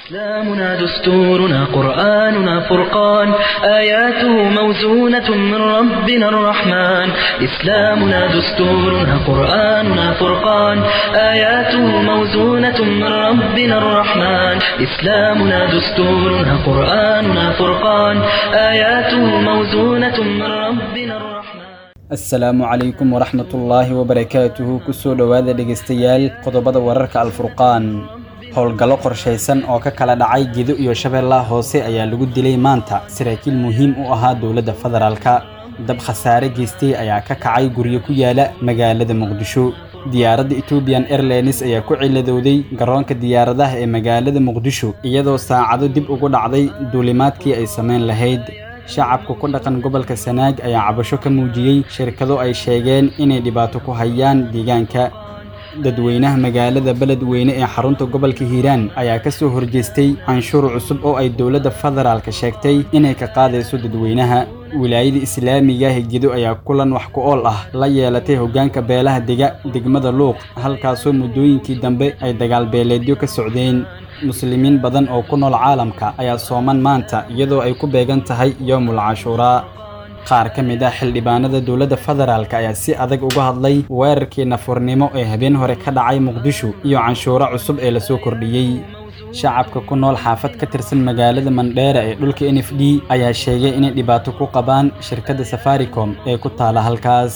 إسلامنا دستورنا قرآننا فرقان آياته موزونة من ربنا الرحمن إسلامنا دستورنا قرآننا فرقان آياته موزونة من ربنا الرحمن إسلامنا دستورنا قرآننا فرقان آياته موزونة من ربنا الرحمن asalaamu calaykum waraxmatullaahi wabarakaatuhu kusoo dhowaada dhegaystayaal qodobada wararka alfurqaan howlgallo qorshaysan oo ka kala dhacay gedo iyo shabeellaha hoose ayaa lagu dilay maanta saraakiil muhiim u ahaa dowladda federaalka dab khasaare geystay ayaa ka kacay guryo ku yaala magaalada muqdisho diyaaradda ethoobiyan airlines ayaa ku ciladowday garoonka diyaaradaha ee magaalada muqdisho iyadoo saacado dib ugu dhacday duulimaadkii ay samayn lahayd shacabka ku dhaqan gobolka sanaag ayaa cabasho ka muujiyey shirkado ay sheegeen inay dhibaato ku hayaan deegaanka dadweynaha magaalada beledweyne ee xarunta gobolka hiiraan ayaa ka soo horjeestay canshuur cusub oo ay dowladda federaalka sheegtay inay ka qaadayso dadweynaha wilaayada islaamiga higedo ayaa kulan wax ku ool ah la yeelatay hoggaanka beelaha dega degmada luuq halkaasoo muddooyinkii dambe ay dagaal beeleedyo ka socdeen muslimiin badan oo ku nool caalamka ayaa sooman maanta iyadoo ay ku beegan tahay yoomul cashuuraa qaar ka mid ah xildhibaanada dowladda federaalk ayaa si adag uga hadlay weerarkii nafurnimo ee habeen hore ka dhacay muqdisho iyo canshuuro cusub ee lasoo kordhiyey shacabka ku nool xaafad ka tirsan magaalada mandheera ee dhulka n f d ayaa sheegay inay dhibaato ku qabaan shirkadda safaricom ee ku taala halkaas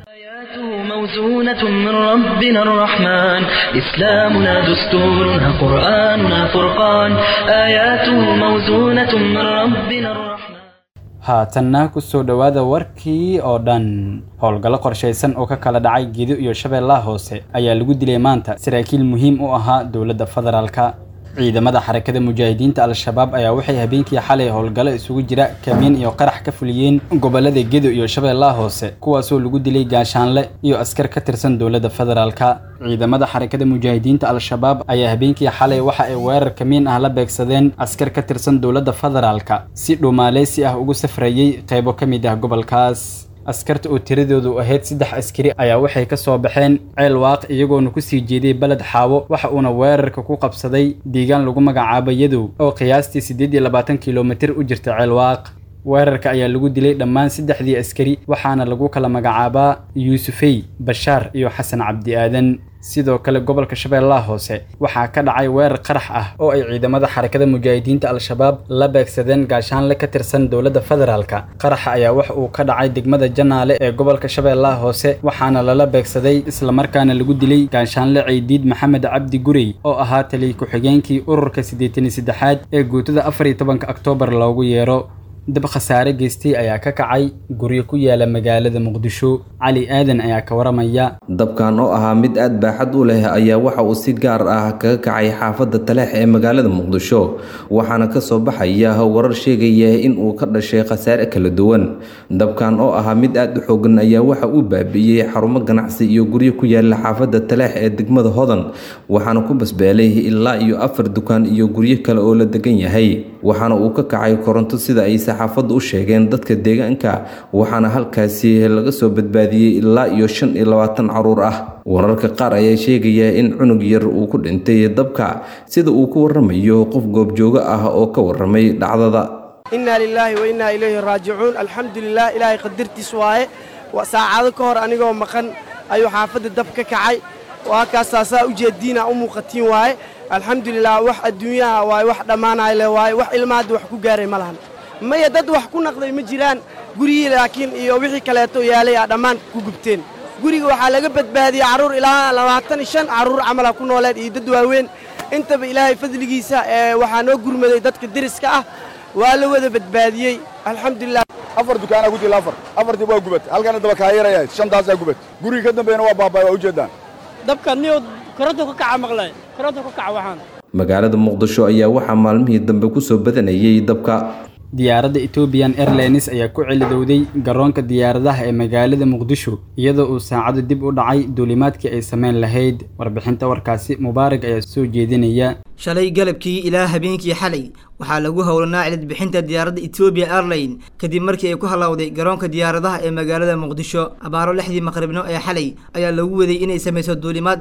موزونة من ربنا الرحمن إسلامنا دستورنا قرآننا فرقان آياته موزونة من ربنا الرحمن haatanna ku soo dhowaada warkii oo dhan howlgallo qorshaysan oo ka kala dhacay gedo iyo shabeellaha hoose ayaa lagu dilay maanta saraakiil muhiim u ahaa dowladda federaalka ciidamada xarakada mujaahidiinta al-shabaab ayaa waxay habeenkii xalay howlgallo isugu jira kamiin iyo qarax ka fuliyeen gobolada gedo iyo shabeellaha hoose kuwaasoo lagu dilay gaashaanle iyo askar ka tirsan dowladda federaalka ciidamada xarakada mujaahidiinta al-shabaab ayaa habeenkii xalay waxa ay weerar kamiin ah la beegsadeen askar ka tirsan dowladda federaalka si dhumaaleysi ah ugu safrayey qaybo ka mid ah gobolkaas askarta oo tiradoodu ahayd saddex askari ayaa waxay ka soo baxeen ceel waaq iyagoona kusii jeeday beled xaawo waxa uuna weerarka ku qabsaday deegaan lagu magacaabo yadow oo qiyaastii siddeed iyo labaatan kilomitir u jirta ceel waaq weerarka ayaa lagu dilay dhammaan saddexdii askari waxaana lagu kala magacaabaa yuusufey bashaar iyo xasan cabdi aadan sidoo kale gobolka shabeellaha hoose waxaa ka dhacay weerar qarax ah oo ay ciidamada xarakada mujaahidiinta al-shabaab la beegsadeen gaashaanle ka tirsan dowladda federaalka qaraxa ayaa wax uu ka dhacay degmada janaale ee gobolka shabeellaha hoose waxaana lala beegsaday islamarkaana lagu dilay gaashaanle ceydiid maxamed cabdi gurey oo ahaa taliy ku-xigeenkii ururka siddeetan iyo saddexaad ee guutada afar iyo tobanka oktoobar loogu yeero dab khasaare geystay ayaa ka kacay guryo ku yaala magaalada muqdisho cali aadan ayaa ka waramaya dabkan oo ahaa mid aad baaxad u leh ayaa waxa uu si gaar ah kaga kacay xaafadda taleex ee magaalada muqdisho waxaana ka soo baxaya warar sheegaya in uu ka dhashay khasaare kala duwan dabkan oo ahaa mid aad u xoogan ayaa waxa uu baabi'iyey xarumo ganacsi iyo guryo ku yaala xaafadda taleex ee degmada hodan waxaana ku basbeelay ilaa iyo afar dukaan iyo guryo kale oo la degan yahay waxaana uu ka kacay koronto sida ay saxaafaddu u sheegeen dadka deegaanka waxaana halkaasi laga soo badbaadiyey ilaa iyo shan iyo labaatan caruur ah wararka qaar ayaa sheegaya in cunug yar uu ku dhintay dabka sida uu ku waramayo qof goobjoogo ah oo ka waramay dhacdada innaa lilaahi wa innaa ilayhi raajicuun alxamdulilah ilaahay qadartiis waaye saacado ka hor anigoo maqan ayuu xaafadda dab ka kacay waa kaastaasaa ujeeddiina u muuqatiin waaye alxamdulilah wax adduunyaha waaye wax dhammaanay le waaye wax ilmaadda wax ku gaaray ma lahan maya dad wax ku naqday ma jiraan gurihii laakiin iyo wixii kaleeto yaalay aa dhammaan ku gubteen guriga waxaa laga badbaadiyey carruur ilaa labaatan iyo shan carruur camala ku nooleed iyo dad waaweyn intaba ilaahay fadligiisa ee waxaa noo gurmaday dadka deriska ah waa la wada badbaadiyey alxamdulilah afar dukaanaa gudila afar afartii waa gubat halkana daba kaayaraya shantaasaa gubat guriga ka dambeeyana waa baabay waa ujeedaan dabka niyo koronto ka kaca maqlay koronto ka kaca waxaan magaalada muqdisho ayaa waxaa maalmihii dambe kusoo badanayay dabka diyaaradda ethoobiyan airlines ayaa ku celidowday garoonka diyaaradaha ee magaalada muqdisho iyadoo uu saacado dib u dhacay duulimaadkii ay samayn lahayd warbixinta warkaasi mubaarak ayaa soo jeedinaya shalay galabkii ilaa habeenkii xalay waxaa lagu howlanaa cilid bixinta diyaaradda etoobiya airline kadib markii ay ku hallowday garoonka diyaaradaha ee magaalada muqdisho abaaro lixdii maqribno ee xalay ayaa lagu waday inay samayso duulimaad ah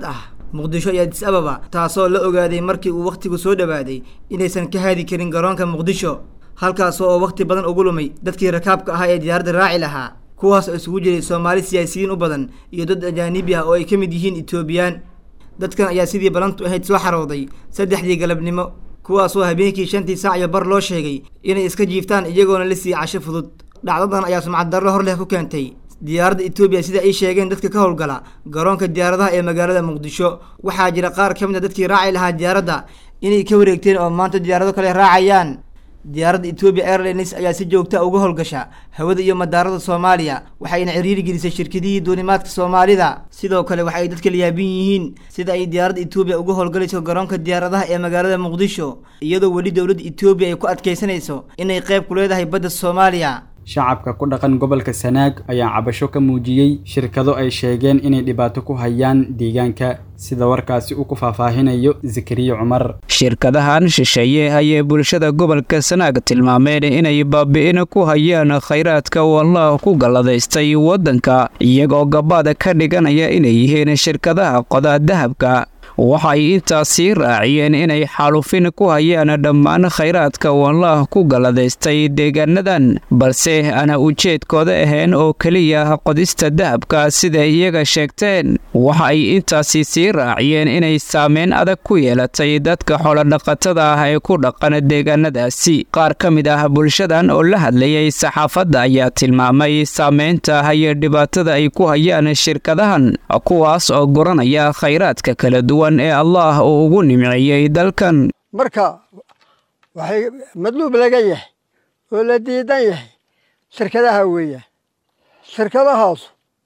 muqdisho iyo adis ababa taasoo la ogaaday markii uu wakhtigu soo dhowaaday inaysan ka haadi karin garoonka muqdisho halkaas oo wakhti badan ugu lumay dadkii rakaabka ahaa ee diyaaradda raaci lahaa kuwaas oo isugu jiray soomaali siyaasiyiin u badan iyo dad ajaanibi ah oo ay ka mid yihiin etoobiyaan dadkan ayaa sidii balantu ahayd soo xarooday saddexdii galabnimo kuwaasoo habeenkii shantii saac iyo bar loo sheegay inay iska jiiftaan iyagoona la siiyey casho fudud dhacdadan ayaa sumcad darro hor leh ku keentay diyaaradda etoobiya sida ay sheegeen dadka ka howlgala garoonka diyaaradaha ee magaalada muqdisho waxaa jira qaar ka mid a dadkii raaci lahaa diyaaradda inay ka wareegteen oo maanta diyaarado kale raacayaan diyaaradda etoobiya airlines ayaa si joogta uga howlgasha hawada iyo madaarada soomaaliya waxayna ciriiri gelisay shirkadihii duulimaadka soomaalida sidoo kale waxa ay dadka layaabin yihiin sida ay diyaaradda etoobiya uga howlgalayso garoonka diyaaradaha ee magaalada muqdisho iyadoo weli dowladda etoobiya ay ku adkaysanayso inay qayb ku leedahay badda soomaaliya shacabka ku dhaqan gobolka sanaag ayaa cabasho ka muujiyey shirkado ay sheegeen inay dhibaato ku hayaan deegaanka sida warkaasi uu ku faahfaahinayo zakariya cumar shirkadahan shisheeye ayay bulshada gobolka sanaag tilmaameen inay baabi'in ku hayaan khayraadka wallah ku galladaystay waddanka iyagoo gabaad ka dhiganaya inay yihiin shirkadaha qodaa dahabka waxay intaasii raaciyeen inay xaalufin ku hayaan dhammaan khayraadka wallah ku galladaystay deegaanadan balse aana ujeedkooda ahayn oo keliya qodista dahabka siday iyaga sheegteen waxa ay intaasi sii raaciyeen inay saameyn adag ku yeelatay dadka xoolodhaqatada ah ee ku dhaqan deegaanadaasi qaar ka mid ah bulshadan oo la hadlayay saxaafadda ayaa tilmaamay saameynta iyo dhibaatada ay ku hayaan shirkadahan kuwaas oo guranaya khayraadka kala duwan ee allah uu ugu nimceeyey dalkan marka waxay madluub laga yahay oo la diidan yahay shirkadaha weeyaan shirkadahaas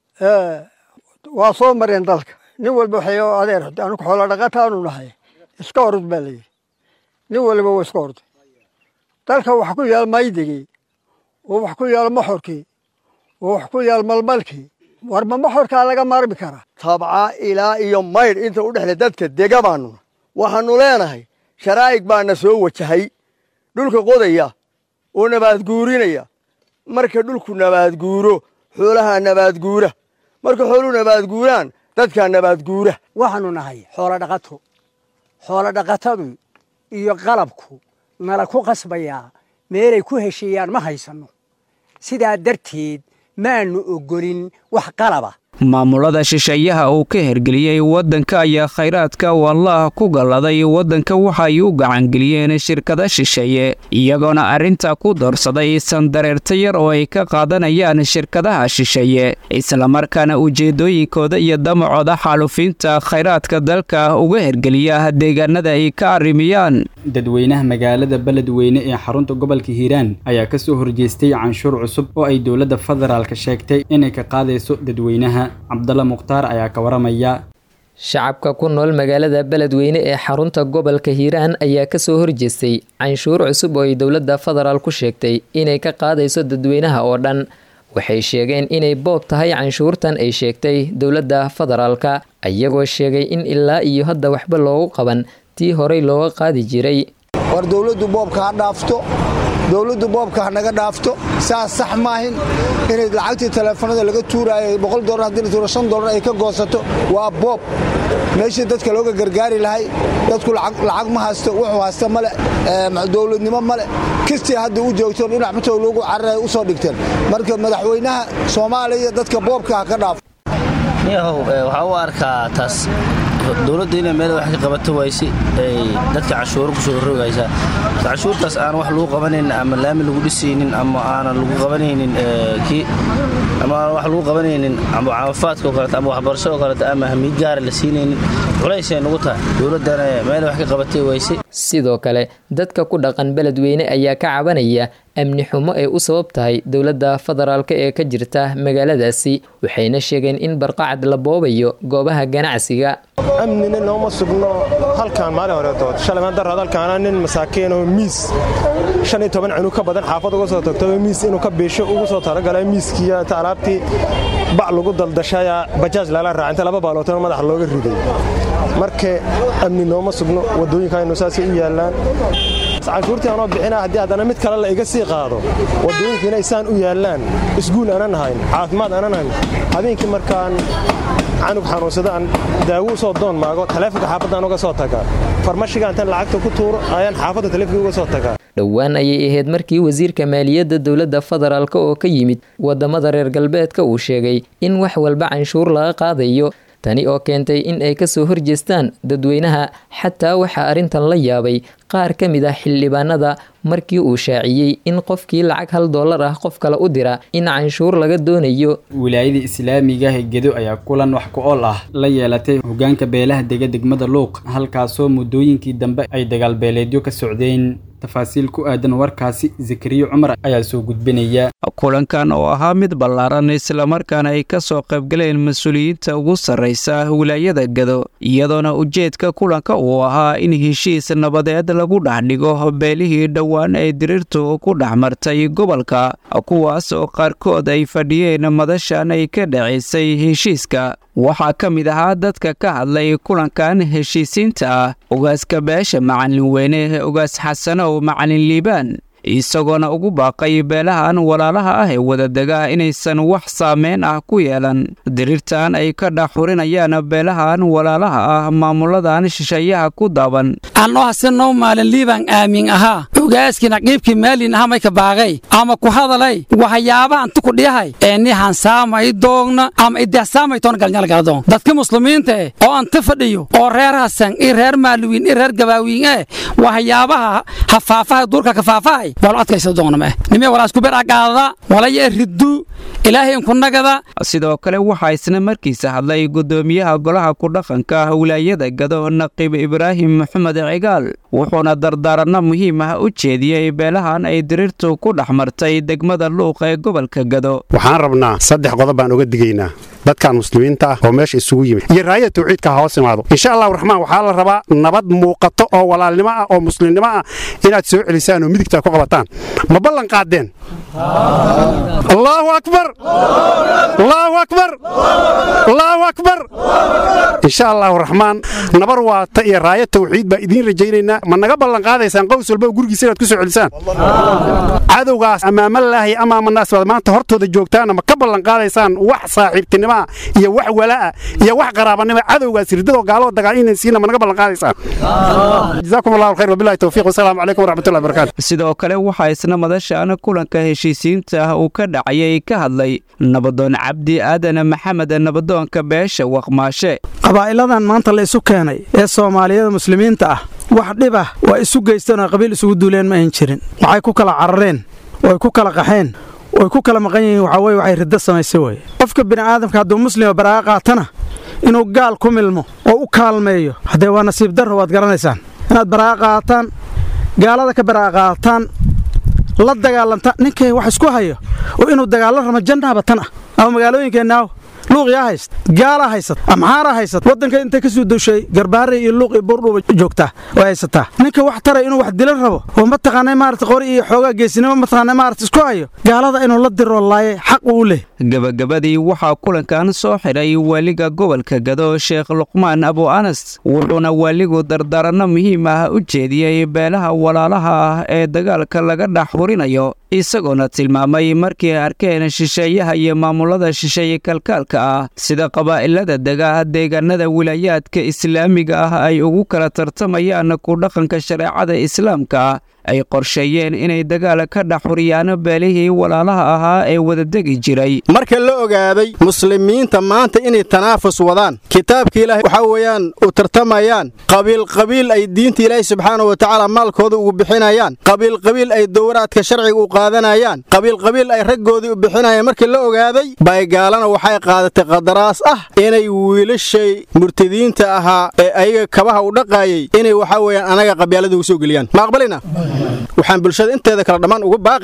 waa soo mareen dalka nin walba waxay adeer anugu xoolo dhaqataanu nahay iska orod baa layidhi nin waliba waa iska orday dalka wax ku yaal maydigii oo wax ku yaal moxorkii oo wax ku yaal malmalkii warma moxorkaa laga maarmi karaa tabca ilaa iyo maydh inta u dhexle dadka dega baanuna waxaannu leenahay sharaa'ig baana soo wajahay dhulka qodaya oo nabaadguurinaya marka dhulku nabaadguuro xoolahaa nabaadguura marka xooluhu nabaadguuraan dadkaa nabaadguura waxaannu nahay xoolo dhaqato xoolo dhaqatadu iyo qalabku nala ku qasbayaa meelay ku heshiiyaan ma haysanno sidaa darteed maannu oggolin wax qalaba maamulada shisheeyaha uu ka hergeliyey waddanka ayaa khayraadka wallah ku galladay waddanka waxay u gacangeliyeen shirkada shisheeye iyagoona arrinta ku doorsaday sandareerta yar oo ay ka qaadanayaan shirkadaha shisheeye islamarkaana ujeedooyinkooda iyo damacooda xaalufiinta khayraadka dalka uga hergeliya deegaanada ay ka arrimiyaan dadweynaha magaalada beledweyne ee xarunta gobolka hiiraan ayaa ka soo horjeestay canshuur cusub oo ay dowladda federaalka sheegtay inay ka qaadayso dadweynaha cabdalla mukhtaar ayaa ka waramaya shacabka ku nool magaalada beledweyne ee xarunta gobolka hiiraan ayaa kasoo horjeestay canshuur cusub oo ay dowladda federaal ku sheegtay inay ka qaadayso dadweynaha oo dhan waxay sheegeen inay boob tahay canshuurtan ay sheegtay dowladda federaalka iyagoo sheegay in ilaa iyo hadda waxba loogu qaban tii horey looga qaadi jiray war dowladdu boobka ha dhaafto dowladdu boobka ha naga dhaafto saas sax maahin inay lacagtii teleefanada laga tuuraayo boqol dolar haddii la tuuro shan dolar ay ka goosato waa boob meeshii dadka looga gargaari lahay dadku lacag ma haysto wuxuu haysta male dowladnimo male kistii hadda u joogto dhinac matow loogu cararay u soo dhigteen marka madaxweynaha soomaaliya dadka boobka ha ka dhaafo yahow waxaa u arkaa taas dowladda inay meel wax ka qabato wayse ay dadka cashuuro kusoo rogaysaa cashuurtaas aan wax lagu qabanaynin ama laami lagu dhisaynin ama aanan lagu qabanaynin kii ama aan wax lagu qabanaynin ama caafimaadka oo kaleeto ama waxbarasho oo kaleeto ama hamiid gaara la siinaynin culaysay nagu tahay dowladdana meel wax ka qabatay wayse sidoo kale dadka ku dhaqan beledweyne ayaa ka cabanaya amni xumo ay u sabab tahay dowladda federaalka ee ka jirta magaaladaasi waxayna sheegeen in barqacad la boobayo goobaha ganacsiga amnina nooma sugno halkaan maalin horeetood shalay darad halkaana nin masaakiin oo miis shan iyo toban cunug ka badan xaafad uga soo tagto miis inuu ka biisho ugu soo talagalay miiskiiyo ta alaabtii bac lagu daldashaya bajaaj lala raaca inta laba baalootana madaxa looga riday marka amni nooma sugno waddooyinkaynu saasay u yaallaan canshuurtii anoo bixina haddii haddana mid kale la iga sii qaado waddooyinkiina isaan u yaallaan isguul aanan hayn caafimaad aanan hayn habeenkii markaan canug xanuunsada aan daawo u soo doon maago taleefonka xaafadaan uga soo tagaa farmashiga intaan lacagta ku tuuro ayaan xaafadda taleefonka uga soo tagaa dhowaan ayay ahayd markii wasiirka maaliyadda dowladda federaalk oo ka yimid wadamada reer galbeedka uu sheegay in wax walba canshuur laga qaadayo tani oo keentay in ay kasoo horjeestaan dadweynaha xataa waxaa arrintan la yaabay qaar ka mid ah xildhibaanada markii uu shaaciyey in qofkii lacag hal dollar ah qof kale u dira in canshuur laga doonayo wilaayada islaamiga ah gedo ayaa kulan wax ku ool ah la yeelatay hogaanka beelaha dega degmada luuq halkaasoo muddooyinkii dambe ay dagaalbeeleedyo ka socdeen tafaasiil ku aadan warkaasi zakariya cumar ayaa soo gudbinaya kulankan oo ahaa mid ballaaran islamarkaana ay ka soo qaybgaleen mas-uuliyiinta ugu sarraysa wilaayada gado iyadoona ujeedka kulanka uu ahaa in heshiis nabadeed lagu dhex dhigo beelihii dhowaan ay diriirtu ku dhex martay gobolka kuwaas oo qaarkood ay fadhiyeen madashan ay ka dhacaysay heshiiska waxaa ka mid ahaa dadka ka hadlay kulankan heshiisiinta ah ogaaska beesha macalin weyne ogaas xasanow macalin liibaan isagoona ugu baaqay beelahan walaalaha ah ee wadadega inaysan wax saameyn ah ku yeelan diriirtan ay ka dhaxurinayaan beelahan walaalaha ah maamuladan shisheeyaha ku daaban anoo hasenow maalin liibaan aamin ahaa ogaaskii naqiibkii maalin aha mayka baaqay ama ku hadalay waxyaabahan tukudhiyahay ee nihan saamay doogna ama idehsaamay toona galnyalgaladoon dadka muslimiinta eh oo anta fadhiyo oo reer hasan iyo reer maaluwiin iyo reer gabaawiin eh waxyaabaha hafaafaha duurka kafaafahay sidoo kale waxaa isna markiisa hadlay gudoomiyaha golaha kudhaqanka wilaayada gado naqiib ibraahim maxamed cigaal wuxuuna dardaaranno muhiim ah u jeediyey beelahan ay diriirtu ku dhex martay degmada luuq ee gobolka gado waxaan rabnaa saddex qodob baan uga digaynaa dadkan muslimiinta ah oo meesha isugu yimid iyo raayada tawxiidka ha hoos imaado insha allahu raxmaan waxaa la rabaa nabad muuqato oo walaalnimo ah oo muslimnimo ah inaad soo celisaan oo midigta ku qabataan ma ballan qaadeen allaahu akbar allaahu akbar allaahu akbar insha allahu raxmaan nabar waata iyo raaya tawxiid baa idiin rajaynaynaa ma naga ballan qaadaysaan qows walba oo gurigiisa inaad ku soo celisaan cadowgaas amaamalaahi amaamanaas baad maanta hortooda joogtaana ma ka ballan qaadaysaan wax saaxiibtinimo iyo wax walaa iyo wax qaraabanimo cadowgaas ridadoo gaaloo dagaal inay siina ma naga ballan qaadaysaan jazaakum allahu khayr wabillahi tawfiiq wasalaamu calaykum waraxmatullahi wabarakaatu sidoo kale waxaa isna madashan kulanka heshiisiinta ah uu ka dhacayay ka hadlay nabadoon cabdi aadan maxamed nabadoonka beesha waqmaashe qabaa'iladan maanta la isu keenay ee soomaaliyada muslimiinta ah wax dhib ah waa isu geysteen oo qabiil isugu duuleen ma ayn jirin waxay ku kala carareen oo ay ku kala qaxeen oy ku kala maqan yihiin waxaa weye waxay riddo samaysay weye qofka bini'aadamka hadduu muslima baraa'a qaatana inuu gaal ku milmo oo u kaalmeeyo haddee waa nasiib darro waad garanaysaan inaad baraa'a qaataan gaalada ka baraa'a qaataan la dagaalantaan ninkay wax isku hayo oo inuu dagaallo ramo jannaaba tan ah ama magaalooyinkeenaaw luuqyaa hayst gaalaa haysat amxaaraa haysat waddanka intay ka soo dushay garbaare iyo luuq iyo buurdhuuba joogtaa oo haysataa ninka wax taray inuu wax dila rabo oo mataqaanay maarata qori iyo xoogaa geesinimo mataqaanay maarata isku hayo gaalada inuu la diro laaye xaq uu leh gabagabadii waxaa kulankan soo xidhay waaliga gobolka gado sheekh luqmaan abu anas wuxuuna waaligu dardaaranno muhiim ah u jeediyey beelaha walaalaha ah ee dagaalka laga dhex hurinayo isagoona tilmaamay markii ay arkeen shisheeyaha iyo maamulada shisheeye kalkaalka ah sida qabaa'ilada dega deegaanada wilaayaadka islaamiga ah ay ugu kala tartamayaan ku dhaqanka shareecada islaamka ay qorsheeyeen inay dagaal ka dhex huriyaan beelihii walaalaha ahaa ee wadadegi jiray marka la ogaaday muslimiinta maanta inay tanaafus wadaan kitaabka ilaahay waxaa weeyaan u tartamayaan qabiilqabiil ay diinta ilaahay subxaana wa tacaala maalkooda ugu bixinayaan qabiilqabiil ay dowraadka sharciga u qaadanayaan qabiilqabiil ay raggoodii u bixinayaan marka la ogaaday baygaalana waxay qaadatay qadaraas ah inay wiilashay murtadiinta ahaa ee ayaga kabaha u dhaqaayay inay waxaa weeyaan anaga qabyaalada ugu soo geliyaan ma aqbalina waxaan bulshada inteeda kale dhammaan ugu baaqayaa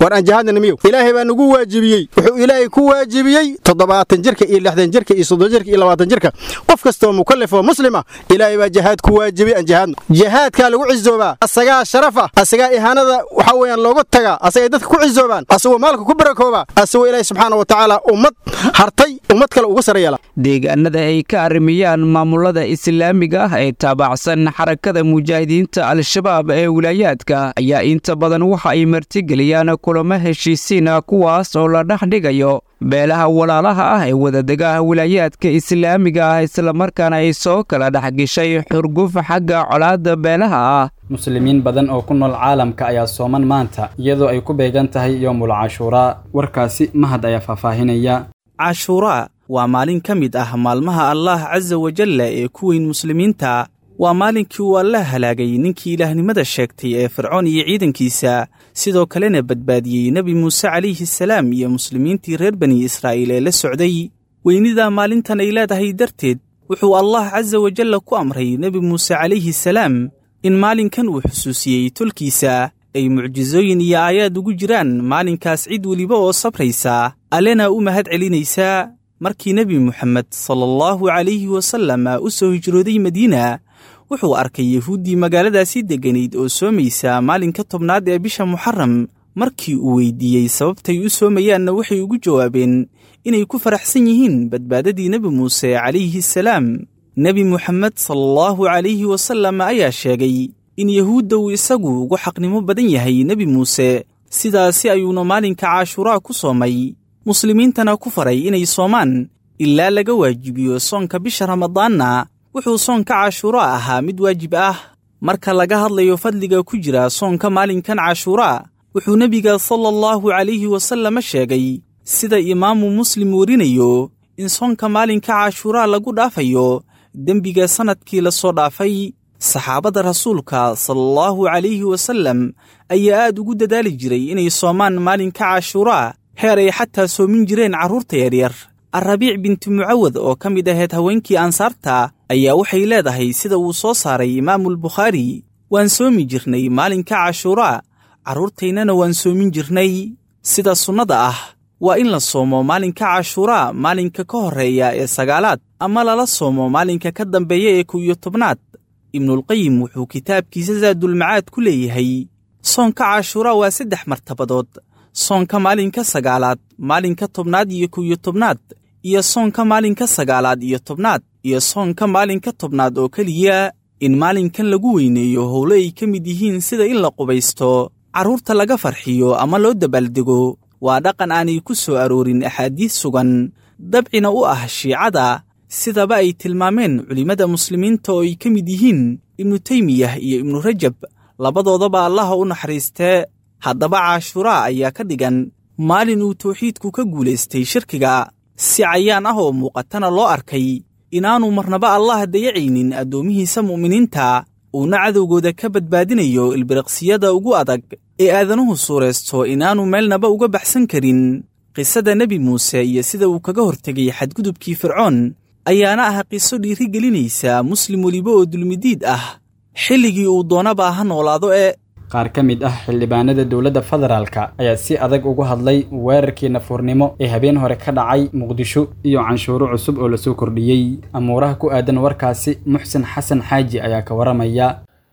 war aan jihaadna miyow ilaahay baa nagu waajibiyey wuxuu ilaahay ku waajibiyey toddobaatan jirka iyo lixdan jirka iyo soddon jirka iyo labaatan jirka qof kastoo mukallaf oo muslima ilaahay baa jihaad ku waajibiyey aan jihaadno jihaadkaa lagu cizoobaa asagaa sharaf ah asagaa ihaanada waxa weeyaan loogu tagaa asagay dadka ku cizoobaan asagoo maalka ku barakooba asagoo ilaahay subxaana wa tacaala ummad hartay ummad kale uga sare yeela deegaanada ay ka arrimiyaan maamulada islaamiga ah ee taabacsan xarakada mujaahidiinta al-shabaab ee wilaayaadka ayaa inta badan waxa ay martigeliyaan kulamo heshiisiina kuwaas oo la dhex dhigayo beelaha walaalaha ah ee wadadega wilaayaadka islaamiga ah islamarkaana ay soo kala dhexgeshay xurguf xagga colaadda beelaha ah muslimiin badan oo ku nool caalamka ayaa sooman maanta iyadoo ay ku beegan tahay yoomul cashuuraa warkaasi mahad ayaa faahfaahinaya cashuuraa waa maalin ka mid ah maalmaha allaah casa wajalla ee ku weyn muslimiinta waa maalinkii uu alla halaagay ninkii ilaahnimada sheegtay ee fircoon iyo ciidankiisa sidoo kalena badbaadiyey nebi muuse calayhi salaam iyo muslimiintii reer bani israa'iil ee la socday weynida maalintan ay leedahay darteed wuxuu allah casa wajalla ku amray nebi muuse calayhi salaam in maalinkan uu xusuusiyey tolkiisa ay mucjisooyin iyo aayaad ugu jiraan maalinkaas cid weliba oo sabraysa allena u mahad celinaysaa markii nebi moxamed sala allahu calayhi wasallam u soo hijrooday madiina wuxuu arkay yahuuddii magaaladaasi degganayd oo soomaysa maalinka tobnaad ee bisha muxaram markii uu weyddiiyey sababtay u soomayaanna waxay ugu jawaabeen inay ku faraxsan yihiin badbaadadii nebi muuse calayhi salaam nebi moxamed salaallahu calayhi wasallam ayaa sheegay in yahuudda uu isagu ugu xaqnimo badan yahay nebi muuse sidaasi ayuuna maalinka caashuuraa ku soomay muslimiintana ku faray inay soomaan ilaa laga waajibiyo soonka bisha ramadaanna wuxuu soonka cashuuraa ahaa mid waajib ah marka laga hadlayo fadliga ku jira soonka maalinkan cashuuraa wuxuu nebiga sala allahu calayhi wasallam sheegay sida imaamu muslim werinayo in soonka maalinka cashuuraa lagu dhaafayo dembiga sannadkii la soo dhaafay saxaabadda rasuulka sala allahu calayhi wasallam ayaa aad ugu dadaali jiray inay soomaan maalinka cashuuraa heer ay xataa soomin jireen carruurta yaryar alrabiic binti mucawad oo ka mid ahayd haweenkii ansaarta ayaa waxay leedahay sida uu soo saaray imaamulbukhaari waan soomi jirnay maalinka cashuuraa carruurtaynana waan soomin jirnay sida sunnada ah waa in la soomo maalinka cashuuraa maalinka ka horreeya ee sagaalaad ama lala soomo maalinka ka dambeeya ee kow iyo tobnaad ibnulqayim wuxuu kitaabkiisa saadulmacaad ku leeyahay soonka cashuuraa waa saddex martabadood soonka maalinka sagaalaad maalinka tobnaad iyo kow iyo tobnaad iyo soonka maalinka sagaalaad iyo tobnaad iyo soonka maalinka tobnaad oo keliya in maalinkan lagu weyneeyo howlo ay ka mid yihiin sida in la qubaysto carruurta laga farxiyo ama loo dabaaldego waa dhaqan aanay ku soo aroorin axaadiis sugan dabcina u ah shiicada sidaba ay tilmaameen culimmada muslimiinta oo ay ka mid yihiin ibnu teymiyah iyo ibnu rajab labadoodaba allaha u naxariistee haddaba caashuraa ayaa ka dhigan maalin uu tawxiidku ka guulaystay shirkiga si cayaan ah oo muuqatana loo arkay inaannu marnaba allah dayacaynin addoomihiisa mu'miniinta uuna cadowgooda ka badbaadinayo ilbiriqsiyada ugu adag ee aadanuhu suuraysto inaannu meelnaba uga baxsan karin qisada nebi muuse iyo sida uu kaga hortegay xadgudubkii fircoon ayaana ah qiso dhiiri gelinaysa muslim weliba oo dulmidiid ah xilligii uu doonaba ha noolaado ee qaar ka mid ah xildhibaanada dowladda federaalka ayaa si adag ugu hadlay weerarkii nafuurnimo ee habeen hore ka dhacay muqdisho iyo canshuuro cusub oo lasoo kordhiyey amuuraha ku aadan warkaasi muxsen xasan xaaji ayaa ka waramaya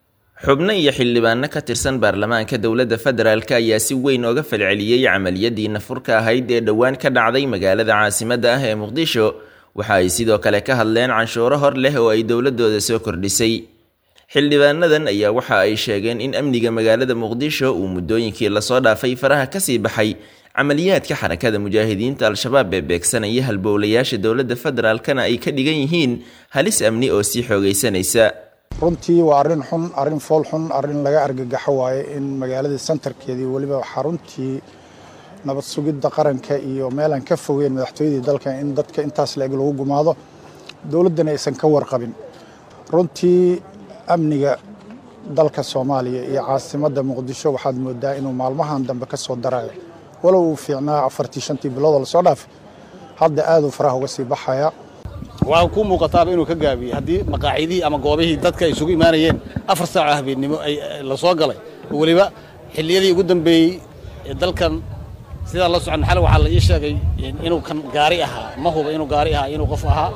xubno iyo xildhibaano ka tirsan baarlamaanka dowladda federaalk ayaa si weyn ooga falceliyey camaliyadii nafurka ahayd ee dhowaan ka dhacday magaalada caasimadda ah ee muqdisho waxa ay sidoo kale ka hadleen canshuuro hor leh oo ay dowladooda soo kordhisay xildhibaanadan ayaa waxa ay sheegeen in amniga magaalada muqdisho uu muddooyinkii lasoo dhaafay faraha kasii baxay camaliyaadka xarakada mujaahidiinta al-shabaab ee beegsanaya halbowlayaasha dowladda federaalkana ay ka dhigan yihiin halis amni oo sii xoogaysanaysa runtii waa arrin xun arrin fool xun arrin laga argagaxo waaye in magaaladii santarkeedii weliba xaruntii nabad sugidda qaranka iyo meelaan ka fogeyn madaxtooyadii dalka in dadka intaas la-eg lagu gumaado dowladdana aysan ka warqabin runtii amniga dalka soomaaliya iyo caasimadda muqdisho waxaad moodaa inuu maalmahan dambe ka soo darayo walow uu fiicnaa afartii shantii biloodoo lasoo dhaafay hadda aaduu faraha uga sii baxaya waxaa ku muuqataaba inuu ka gaabiyey haddii maqaacidihii ama goobihii dadka ay isugu imaanayeen afar saaco habeennimo ay la soo galay weliba xilliyadii ugu dambeeyey dalkan sidaan la socon xal waxaa la ii sheegay inuu kan gaari ahaa ma huba inuu gaari ahaa inuu qof ahaa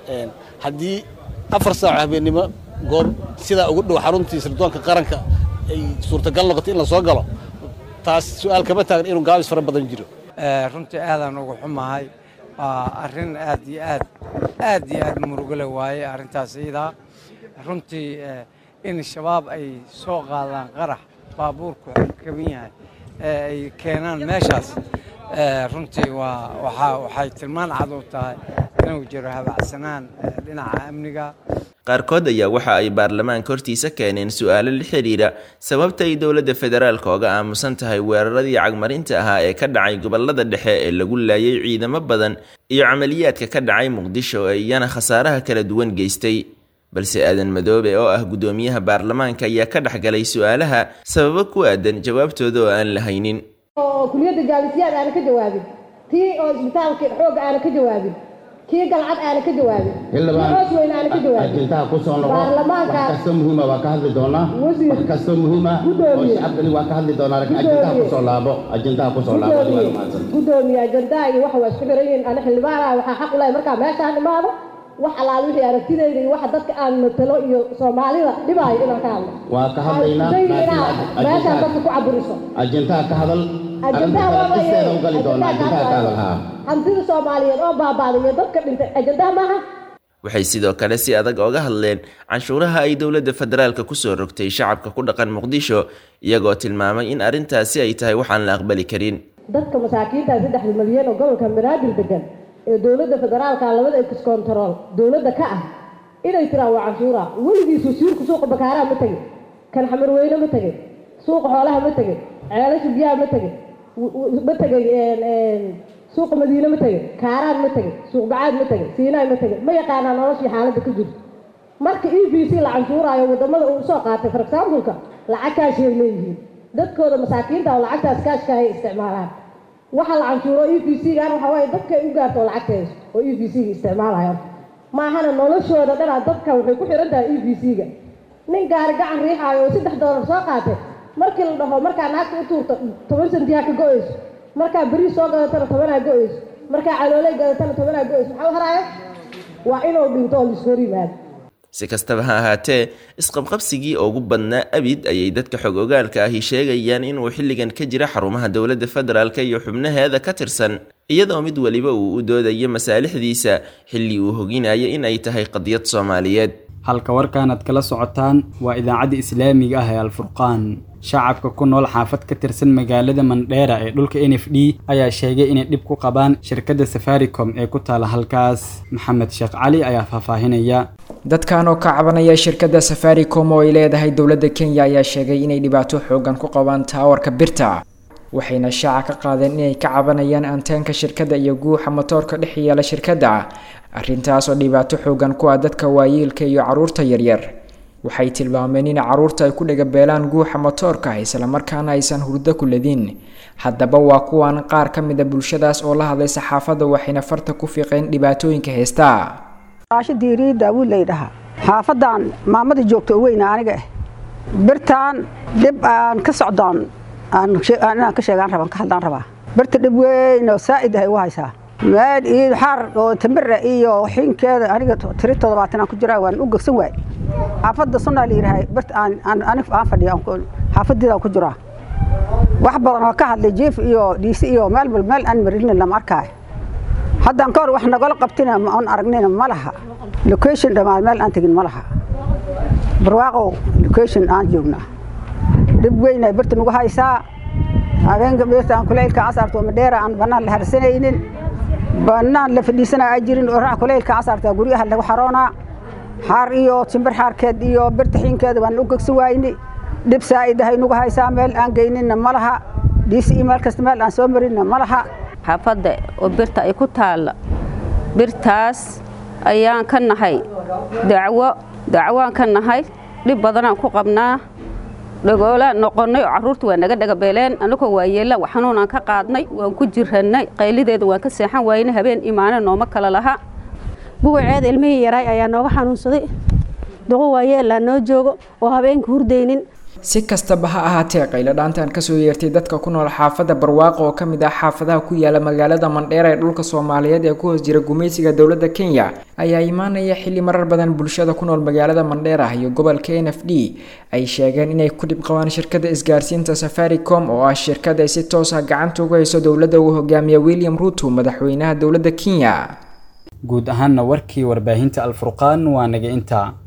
haddii afar saaco habeennimo goob sidaa ugu dhow xaruntii sirdoonka qaranka ay suurtagal noqoto in la soo galo taas su'aal kama taagan inuu gaabis fara badan jiro runtii aadaan ugu xumahay waa arrin aad iyo aad aad iyo aad murugale waaye arrintaas iyadaa runtii in shabaab ay soo qaadaan qarax baabuurku kaban yahay ee ay keenaan meeshaas runtii waa waxaa waxay tilmaan cad u tahay inuu jiro habacsanaan dhinaca amniga qaarkood ayaa waxa ay baarlamaanka hortiisa keeneen su'aalo la xidhiira sababta ay dowladda federaalka oga aamusan tahay weeraradii cagmarinta ahaa ee ka dhacay gobollada dhexe ee lagu laayay ciidamo badan iyo camaliyaadka ka dhacay muqdisho ee iyana khasaaraha kala duwan geystay balse aadan madoobe oo ah guddoomiyaha baarlamaanka ayaa ka dhex galay su'aalaha sababo ku aadan jawaabtooda oo aan la haynin oo kuliyadda jaalisiyaad aana ka jawaabin tii oo isbitaalka xoogga aana ka jawaabin kii galcad aana ka jawaabin hoos weyn aana ka jawaabin ajendaha ku soo noqo baarlamaanka wax kastoo muhiima waa ka hadli doonaa wax kastoo muhiima oo shacabkani waa ka hadli doonaa laakiin ajendaha ku soo laabo ajendaha ku soo laabo adiga waa mahadsan gudoomiye ajendaha iyo waxa waa isku xiran yihiin ana xildhibaanaha waxaa xaq u lehay markaa meeshaan imaado wax alaal wixii aragtidayda iyo waxa dadka aan matalo iyo soomaalida dhibaayo inaan ka hadlo waa ka hadlaynaa meeshaan dadka ku caburiso ajendaha ka hadal ajendaha waa isteeda u gali doonaa ajendaha ka hadal haa hantida soomaaliyeed oo baabaaday iyo dadka dhintay ajendaha maaha waxay sidoo kale si adag oga hadleen canshuuraha ay dowladda federaalka kusoo rogtay shacabka ku dhaqan muqdisho iyagoo tilmaamay in arrintaasi ay tahay waxaan la aqbali karin dadka masaakiinta saddexda milyan oo gobolka banaadir degan ee dowladda federaalka labada excontrol dowladda ka ah inay tiraan waa canshuura weligiis wasiirku suuqa bakaaraha ma tegin kan xamarweyne ma tegin suuqa xoolaha ma tegin ceelasha biyaha ma tegin ma tegin suuqa madiine ma tegin kaaraan ma tegin suuq bacaad ma tegin siinaay ma tegin ma yaqaanaa noloshii xaaladda ka jirto marka e b c la canshuuraayo wadamada uu soo qaatay for exampleka lacag kaashay leeyihiin dadkooda masaakiinta oo lacagtaas kaashka ay isticmaalaan waxa la canshuuro e b c gan waxa waaye dadkay u gaarto oo lacagteeso oo e b c ga isticmaalayo maahana noloshooda dhanaa dadka waxay ku xiran tahay e b c ga nin gaari gacan riixaayo oo saddex doolar soo qaatay markii la dhaho markaa naagta u tuurto toban sentiyaa ka go-eyso markaa beriis soo gadatana tobanaa go-eyso markaa calooley gadatana tobanaa go-eyso maxaa u haraayo waa inuu dhinto oo laisku hor yimaado si kastaba ha ahaatee isqabqabsigii ugu badnaa abid ayay dadka xog ogaalka ahi sheegayaan inuu xilligan ka jira xarumaha dowladda federaalk iyo xubnaheeda ka tirsan iyadoo mid weliba uu u doodayo masaalixdiisa xilli uu hoginayo in ay tahay qadiyad soomaaliyeed halka warkan aad kala socotaan waa idaacadda islaamiga ah ee alfurqaan shacabka ku nool xaafad ka tirsan magaalada mandheera ee dhulka n f d ayaa sheegay inay dhib ku qabaan shirkadda safaricom ee ku taala halkaas maxamed sheekh cali ayaa faahfaahinaya dadkan oo ka cabanaya shirkadda safaricom oo ay leedahay dowladda kenya ayaa sheegay inay dhibaato xoogan ku qabaan taawarka birta waxayna shaaca ka qaadeen inay ka cabanayaan anteenka shirkadda iyo guuxa matoorka dhex yeela shirkadda arrintaas oo dhibaato xoogan ku ah dadka waayeelka iyo carruurta yaryar waxay tilmaameen in carruurta ay ku dhagabeelaan guuxa matoorka islamarkaana aysan hurdo ku ledin haddaba waa kuwan qaar ka mid a bulshadaas oo la hadlay saxaafadda waxayna farta ku fiiqeen dhibaatooyinka heesta raasho diiriyi daawuud laydhahaa xaafadan maamadii joogta oo weyna aniga ah birtaan dhib aan ka socdoon inaan ka sheegaan rabaan ka hadlaan rabaa birta dhib weyn oo saa'id ahay u haysaa meel iyo xaar oo tambira iyo xinkeeda aniga tiri toddobaatan aan ku jiraa waan u gegsan waay xaafadda sunnaa la yidhahay birta aan anig aan fadhiya xaafadeedaan ku jiraa wax badan oo ka hadlay jiif iyo dhiisi iyo meel bal meel aan marinin lama arkaayo haddaan ka hor wax nagala qabtina aan aragnina ma laha location dhammaan meel aan tegin ma laha barwaaqow location aan joognaa dhib weynay birta nagu haysaa habeenka birta aan kuleylka casarto madheera aan bannaan la harsanaynin bannaan la fadhiisanaa ay jirin orax kuleylka casarta guryaha lagu xaroonaa xaar iyo timbir xaarkeed iyo birta xiinkeeda baan u gegsan waayni dhib saa'id ahay nagu haysaa meel aan geyninna ma laha dhiisi iyo meel kasta meel aan soo marinna ma laha xaafadda oo birta ay ku taalla birtaas ayaan ka nahay dacwo dacwaan ka nahay dhib badanaan ku qabnaa dhagoolaan noqonnay oo carruurta waa naga dhagabeeleen annagoo waayeella xanuunaan ka qaadnay waan ku jirannay qaylideeda waan ka seexan waayna habeen imaane nooma kala laha buwaceeda ilmihii yaraay ayaa nooga xanuunsaday duqo waayeellaa noo joogo oo habeenka hurdaynin si kastaba ha ahaatee qaylo dhaantan kasoo yeertay dadka ku nool xaafadda barwaaqo oo kamid ah xaafadaha ku yaala magaalada mandheera ee dhulka soomaaliyeed ee ku hoos jira gumaysiga dowladda kenya ayaa imaanaya xilli marar badan bulshada ku nool magaalada mandheera iyo gobolka n f d ay sheegeen inay ku dhib qabaan shirkada isgaarsiinta safaricom oo ah shirkad ay si toos ah gacanta uga hayso dowladda uu hogaamiya william ruto madaxweynaha dowladda kenya guud ahaanna warkii warbaahinta alfurqaan waa naga intaa